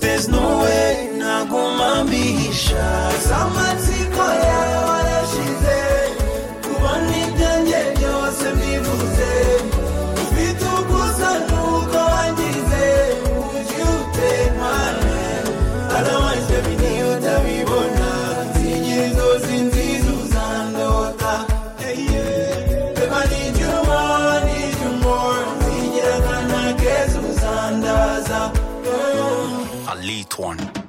there's no way naguma mbihisha za matsiko yawe warashize kubona ibyanjye byose mbivuze ufite ubwuzu nuko wangize ujye utemane aramajwe biniyo utabibona zinyezo zinziza uzandota ema need you more need you more zigira akana keza uzandaza a late one.